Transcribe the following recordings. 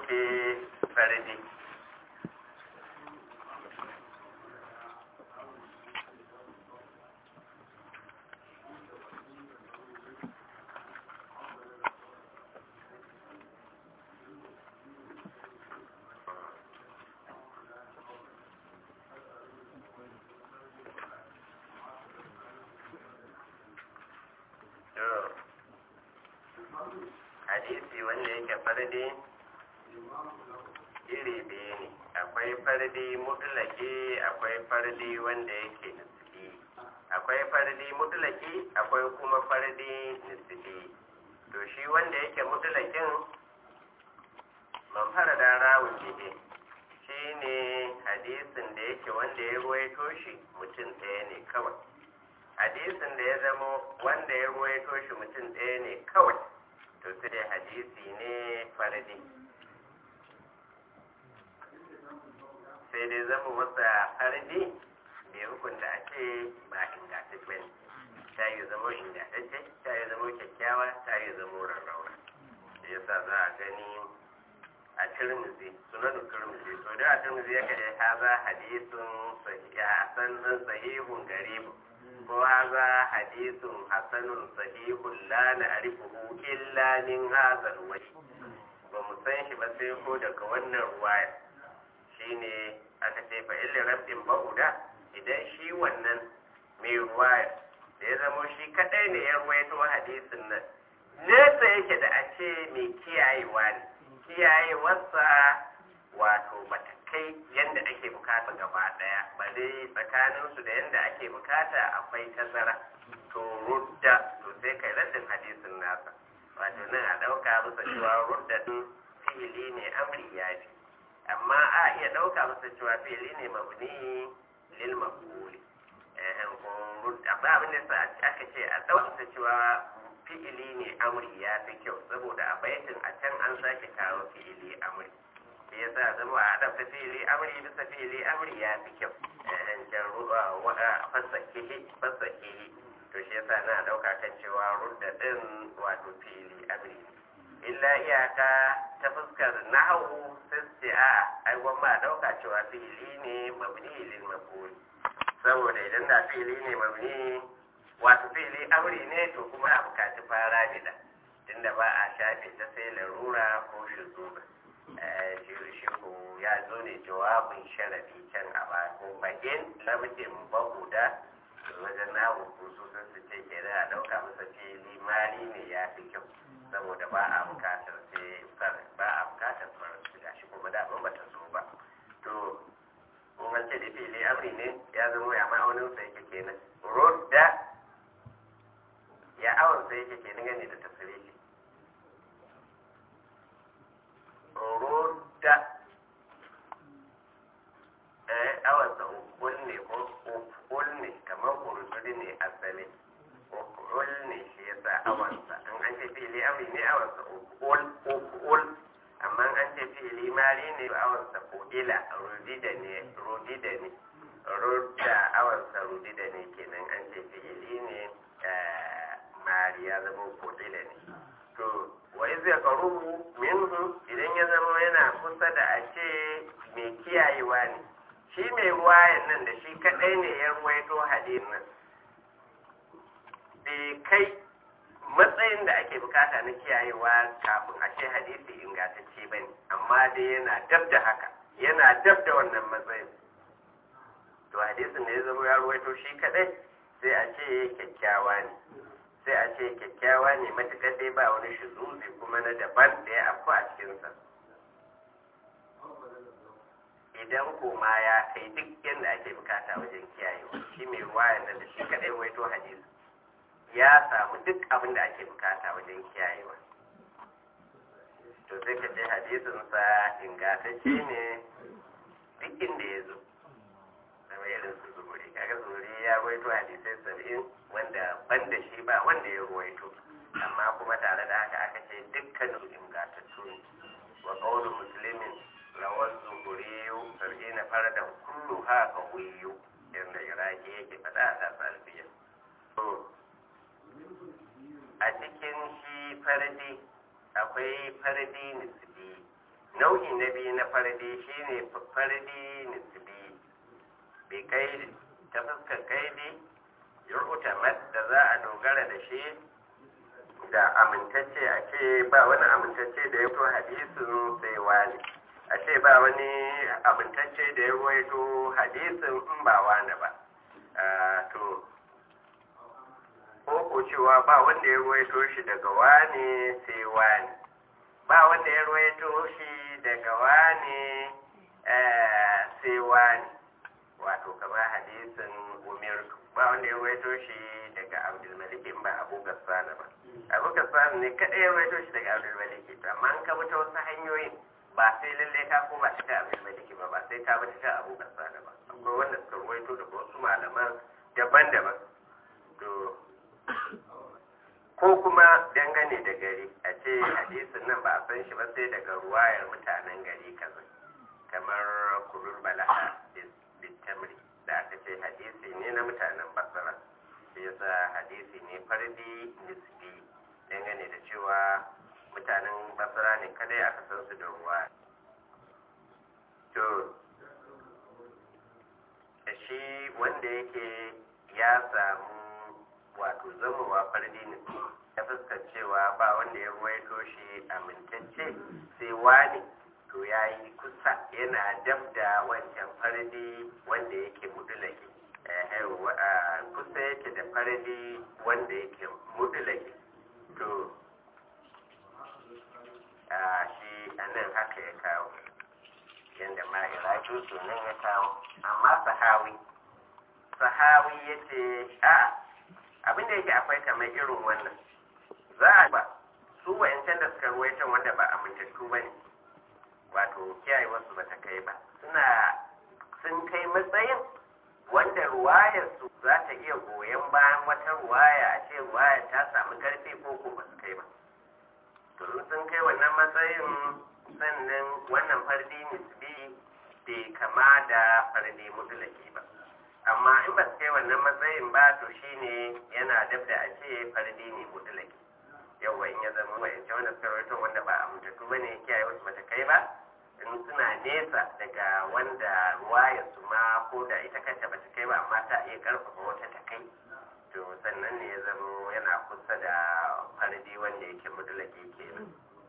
yake fardi hadisi wanda yake fardi iri biyu ne akwai fardi mutulaki akwai fardi wanda yake nisbi akwai fardi mutulaki akwai kuma fardi nisbi to shi wanda yake mutulakin man fara da rawun jihe shi ne hadisin da yake wanda ya ruwaito shi mutum ɗaya ne kawai hadisin da ya zama wanda ya ruwaito shi mutum ɗaya ne kawai to sai dai hadisi ne fardi sai dai zama wasa fardi bai hukunta a ce ba ingantacce ne ta yi zama ingantacce ta yi zama kyakkyawa ta yi zama rarrauna da yasa za a gani a turmuzi sunan turmuzi to da a turmuzi ya kaɗe haza hadisun hasan sahihun garibun ko haza hadisun hasanun sahihun la na'rifuhu illa min hadha alwajh ba mu san shi ba sai ko daga wannan ruwaya shine aka ce fa illa rabbin bauda idan shi wannan mai ruwaya da ya zamo shi kadai ne ya ruwaito hadisin nan nesa yake da a ce mai kiyayewa ne kiyayewarsa wato bata kai yadda ake bukata gaba daya bare tsakaninsu da yadda ake bukata akwai tazara to rudda to sai kai raddin hadisin nasa wato nan a dauka masa cewa rudda din fi'ili ne amri ya fi amma a iya dauka masa cewa fi'ili ne mabni lil maqbuli eh ko rudda ba abin da aka ce a dauka masa cewa fi'ili ne amri ya fi kyau saboda a baitin a can an sake kawo fi'ili amri shi yasa zama a adabta fi'ili amri bisa fi'ili amri ya fi kyau an can ruwa wada fasakihi fasakihi to shi yasa na dauka kan cewa rudda din wato fi'ili amri illa iyaka ta fuskar nahawu sai su ce a ai gwamma a dauka cewa fi'ili ne mabni lil maf'ul saboda idan da fi'ili ne mabni wato fi'ili amri ne to kuma a bukaci fara bida tunda ba a shafe ta sai larura ko shuzuba shi ko ya zo ne jawabin sharafi can a ba ko bakin labdin bahuda wajen na hukusu sun su ce ke da dauka masa fili mali ne ya fi kyau saboda ba a bukatar sai ba a bukatar farar su gashi kuma da ba ta zo ba to kun an ce da fili amri ne ya zama ya ma'aunin sa yake kenan rodda ya awon sa yake kenan gane da tasiri rodda eh awansa ukul ne ko ukul ne kamar urusuri ne asali ukul ne shi yasa awansa in an ce fili amri ne awansa ukul ukul amma an ce fili mari ne awansa kodila rudida ne rudida ne rudda awansa rudida ne kenan an ce fili ne mari ya zama kodila ne to wa iz yaqrubu minhu idan ya zama yana kusa da a ce mai kiyayewa ne shi mai ruwayan nan da shi kadai ne ya ruwaito hadisin nan bai kai matsayin da ake bukata na kiyayewa kafin a ce hadisi ingantacce ba ne amma dai yana dab da haka yana dab da wannan matsayin to hadisin da ya zama ya ruwaito shi kadai sai a ce kyakkyawa ne sai a ce kyakkyawa ne matuƙar dai ba wani shizuzi kuma na daban da ya afku a cikinsa idan koma ya kai duk yadda ake bukata wajen kiyayewa shi mai ruwayan nan da shi kaɗai waito hadisi ya samu duk abin da ake bukata wajen kiyayewa to sai ka ce hadisinsa ingantacce ne duk inda ya zo zama irin su zuri kaga zuri ya ruwaito hadisai saba'in wanda ban da shi ba wanda ya ruwaito amma kuma tare da haka aka ce dukkanin ingantattu ne wa qawlu muslimin lawal zuhuriyu sab'ina faradan kullu ha qawiyu yanda iraki yake fada a tasa alfiya to a cikin shi fardi akwai fardi nisbi nau'i na biyu na fardi shine fardi nisbi bi kaidi ta fuskar kaidi yur'utamat da za a dogara da shi da amintacce a ce ba wani amintacce da ya fito hadisin sai wani a ce ba wani amintacce da ya ruwaito hadisin in ba wani ba to ko ko cewa ba wanda ya ruwaito shi daga wani sai wani ba wanda ya ruwaito shi daga wani sai wani wato kamar hadisin umirtu ba wanda ya ruwaito shi daga abdulmalik in ba abu gassana ba abu gassana ne kaɗai ya ruwaito shi daga abdulmalik to amma an ka ta wasu hanyoyin ba sai lalle ka koma ta ta abdulmalik ba ba sai ka bi ta abu gassana ba akwai wanda suka ruwaito daga wasu malaman daban-daban to ko kuma dangane da gari a ce hadisin nan ba a san shi ba sai daga ruwayar mutanen gari kaza kamar kurur balaha bitamri da aka ce hadisi ne na mutanen basara shi yasa hadisi ne fardi nisbi dangane da cewa mutanen basara ne kadai aka san su da ruwa to shi wanda yake ya samu wato zamowa fardi ne ya fuskar cewa ba wanda ya ruwaito shi amintacce sai wani to ya yi kusa yana dab da wancan fardi wanda yake mudulake kusa yake da fardi wanda yake mudulake to shi anan haka ya kawo yadda ma'iraki sunan ya kawo amma sahawi sahawi ya ce a abinda yake akwai kamar irin wannan za a ba su wa'yancan da suka ruwaitan wanda ba amintattu ba ne wato kiyaye wasu ba ta kai ba suna sun kai matsayin wanda ruwayarsu za ta iya goyon bayan wata ruwaya a ce ruwayar ta samu karfi ko ko ba su kai ba to sun kai wannan matsayin sannan wannan fardi nisbi bai kama da fardi mutulaki ba amma in ba su kai wannan matsayin ba to shine yana dab da a ce fardi ne mutulaki yawa in ya zama wa'ance wanda suka rawaito wanda ba a mutattu ba ne kiyaye wasu bata kai ba in suna nesa daga wanda ruwaya su ma ko da ita kanta bata kai ba amma ta iya karfafa wata ta kai to sannan ne ya zama yana kusa da fardi wanda yake mutulaki kenan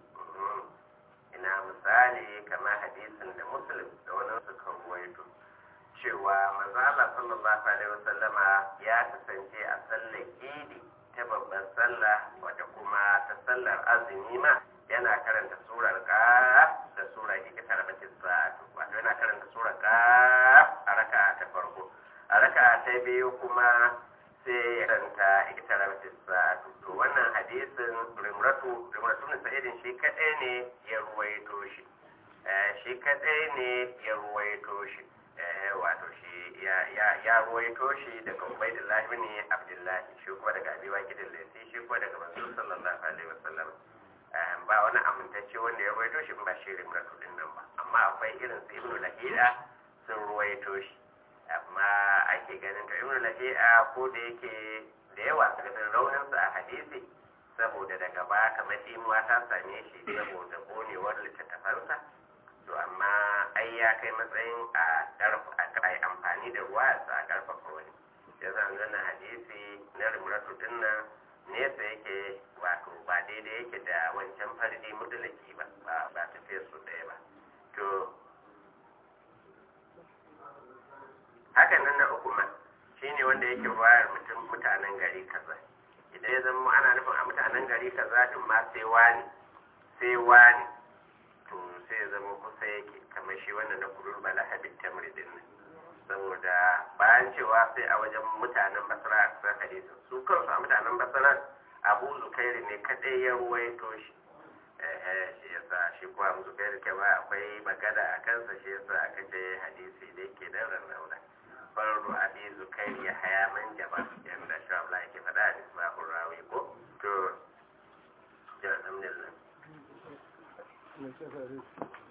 ina misali kamar hadisin da muslim da wani suka ruwaito cewa manzo Allah sallallahu alaihi wasallama ya kasance a sallar idi ta babban sallah wadda kuma ta sallar azumi ma yana karanta surar qaf da sura ikita rabatis sa'atu wato yana karanta surar qaf a raka'a ta farko a raka'a ta biyu kuma sai ya karanta ikita rabatis sa'atu to wannan hadisin rimratu rimratu ne sa'idin shi kadai ne ya ruwaito shi shi kadai ne ya ruwaito shi wato shi ya ruwaito shi daga Ubaidullah ibn Abdullah shi kuma daga Abi Waqid al-Laythi shi kuma daga Manzo sallallahu alaihi wasallam ba wani amintacce wanda ya ruwaito shi ba shi rimratu din nan ba amma akwai irin su Ibn Lahida sun ruwaito shi amma ake ganin to Ibn Lahida ko da yake da yawa daga raunin sa a hadisi saboda daga baya kamar dimuwa ta same shi saboda bonewar littattafansa to amma ai ya kai matsayin a a yi amfani da ruwa su a karfafa wani ya zan zana hadisi na rimratu dinnan nesa yake wato ba daidai yake da wancan fardi mudulaki ba ba tafiya su ɗaya ba to hakan nan na uku ma shine wanda yake ruwayar mutum mutanen gari kaza idan ya zama ana nufin a mutanen gari kaza din ma sai wani sai wani to sai ya zama kusa yake kamar shi wannan na kurur bala habib tamri din nan saboda bayan cewa sai a wajen mutanen basra a kusan hadisin su kansu a mutanen basra abu zukairi ne kadai ya ruwaito shi eh shi yasa shi kuwa abu zukairi ke ba akwai magana a kansa shi yasa aka ce hadisi da yake da rarrauna fardu abi zukairi ya haya man jaba yanda shi Allah yake faɗa a misbahur rawi ko to ya alhamdulillah